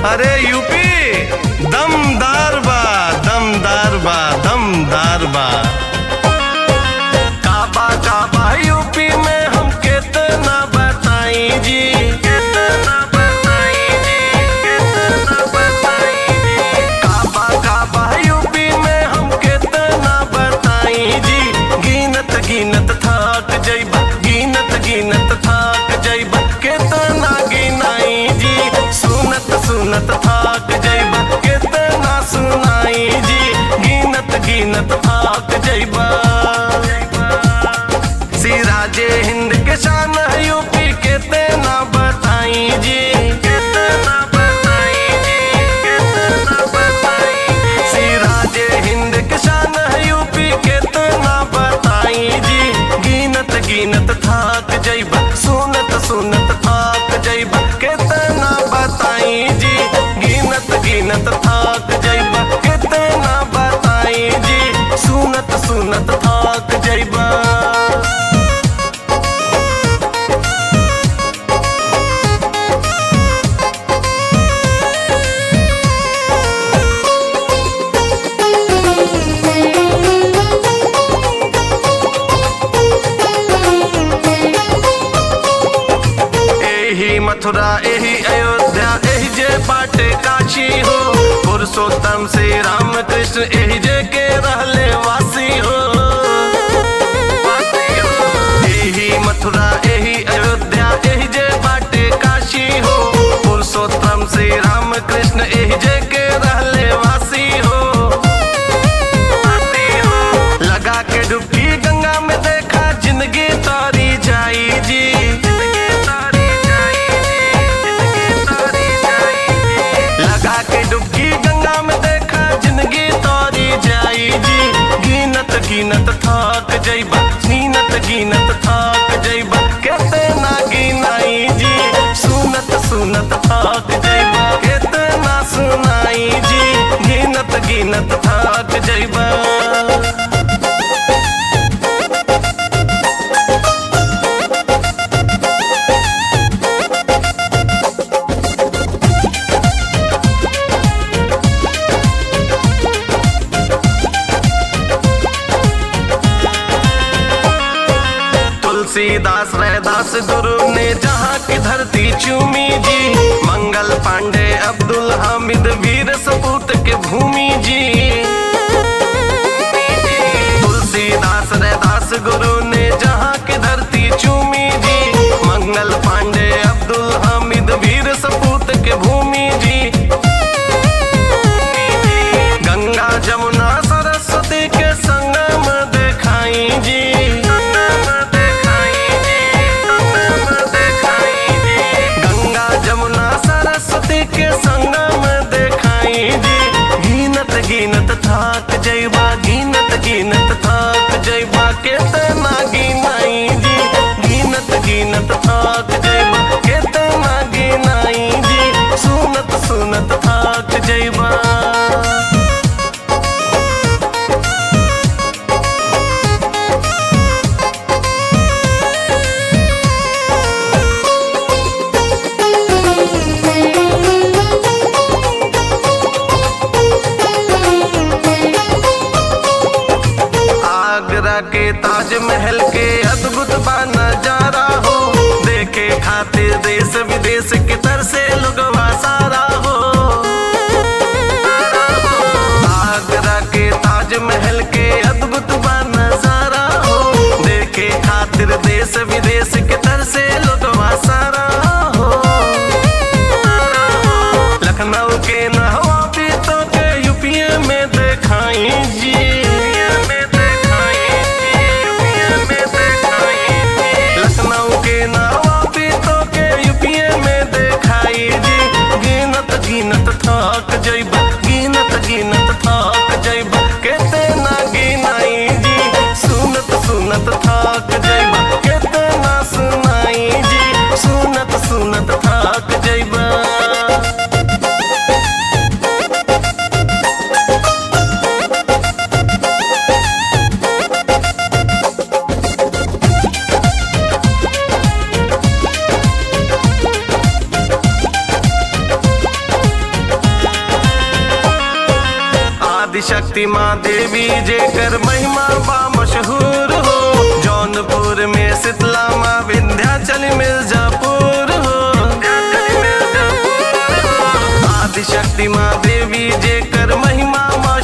अरे यूपी दमदार बा दमदार बा दमदार बा काबा काबा यूपी में हम कितना बताई जी कितना बताई जी कितना बताई जी काबा काबा यूपी में हम कितना बताई जी गिनत गिनत थक जइबा गिनत गिनत थक जइबा कितना गिनाई जी सुनत सुनत थक जइबा कितना सुनाई जी गिनत गिनत थक जइबा सिराजे हिंद के शान है यूपी कितना बताई जी कितना बताई जी कितना बताई सिराजे हिंद के शान है यूपी कितना बताई जी गिनत गिनत थाक जइबा सुनत सुनत थाक जइबा कितना बताई जी गिनत गिनत थाक जइबा कितना बताई जी सुनत सुनत थाक जइबा एही मथुरा एही अयोध्या एही जे बाटे काशी हो पुरुषोत्तम श्री राम कृष्ण एही जे के रहले वासी हो वासी हो। एही मथुरा एही अयोध्या एही जे बाटे काशी हो पुरुषोत्तम श्री राम कृष्ण एही जे के रहले वासी हो वासी हो। लगा के डुबकी गंगा में देखा जिंदगी तारी जाई जी जिंदगी तारी जाई जी, जिंदगी तारी जाई जी। लगा के डुबकी गंगा में देखा जिंदगी तारी जाई जी गिनत गिनत थक जइबा नीनत गिनत थक जइबा कितना गिनाई जी सुनत सुनत थक जइबा कितना सुनाई जी गिनत गिनत थक जइबा तुलसीदास रैदास गुरु ने जहाँ की धरती चूमी जी मंगल पांडे अब्दुल हामिद वीर सपूत के भूमि जी तुलसीदास रैदास गुरु ने जहाँ की धरती चूमी जी मंगल पांडे अब्दुल हामिद वीर सपूत के भूमि जी गंगा जमुना सरस्वती के संगम देखाई जी गंगा जमुना सरस्वती के संगम देखाई जी गिनत गिनत थाक जइबा गिनत गिनत थाक जइबा केतना गिनाई जी गिनत गिनत थाक जइबा केतना गिनाई जी सुनत सुनत थाक जइबा आगरा के ताजमहल के अद्भुत बा नजारा हो देखे खातिर देश विदेश के तरसे लोगवा सारा हो आगरा के ताजमहल के अद्भुत बा नजारा हो देखे खातिर देश विदेश के तरसे लोगवा सारा हो लखनऊ के नहवा भी तो के यूपीए में देखाई जी लखनऊ के नहवा भी तो के यूपीए में देखाई जी गिनत गिनत थक जइबा गिनत गिनत थक जइबा केतना गिनाई जी सुनत सुनत थक जइबा केतना सुनाई जी सुनत सुनत थक जइबा आदिशक्ति माँ देवी जेकर महिमा बा मशहूर हो जौनपुर में शीतला माँ विंध्याचल मिर्जापुर हो आदिशक्ति माँ देवी जेकर महिमा मशहूर